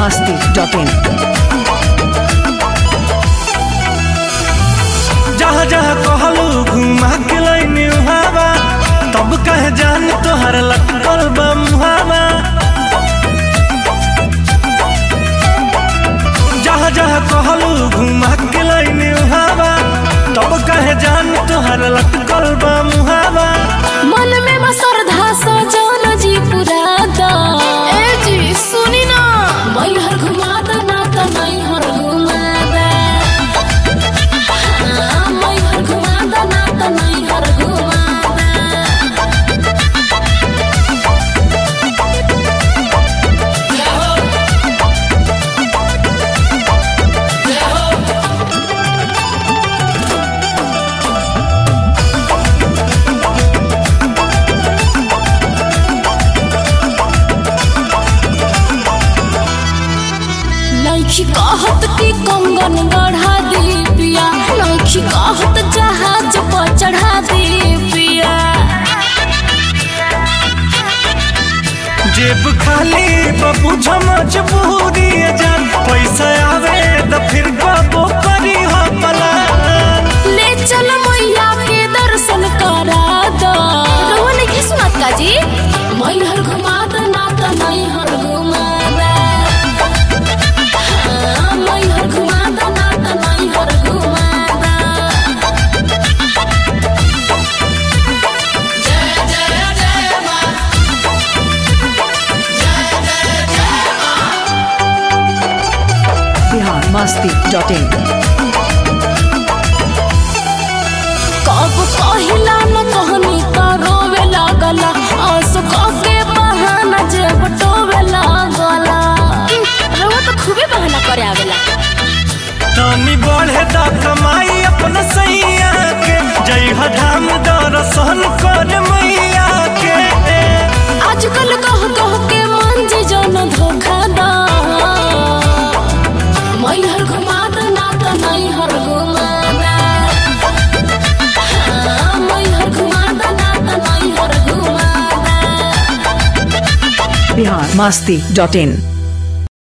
masti.in. जहाँ जहाँ कहलू घुमा के लैनी हवा तब कहे जान तोहर लटकल बा मुहावा जहाँ जहाँ कहलू घुमा के लैनी हवा तब कहे जान तोहर लटकल बा मुहावा मन में मसरधा सजन जी पुरादा ए जी सुनी ना मैहर घुमादा ना त मैहर घुमादा हाँ, मैहर घुमादा ना त मैहर घुमादा नैखी कहत की कंगन गढ़ा दी पिया नैखी कहत जहाज पर चढ़ा दी पिया जेब खाली बबू झमच पूरी जान पैसा आवे तो फिर गबो करी हो पलान ले चल मैया के दर्शन करा दो रोवा नहीं सुनत का जी मैहर घुमा दो ना तो मैहर घुमा दे हाँ, मैहर घुमा दो ना तो मैहर घुमा दे Bihar masti.in. कब कहिला न कहनी त रोवे लागला आंसू के बहाना जे बटोवे लागला रोवा तो खूबे बहाना करे आवेला तनी बढ़े दा कमाई अपना सैया के जय धाम दर्शन कर मैया के आजकल कह कह के मन जे जन धोखा दा मैहर घुमा द ना त मैहर घुमा दा हाँ, मैहर घुमा द ना त मैहर घुमा दा Bihar masti.in.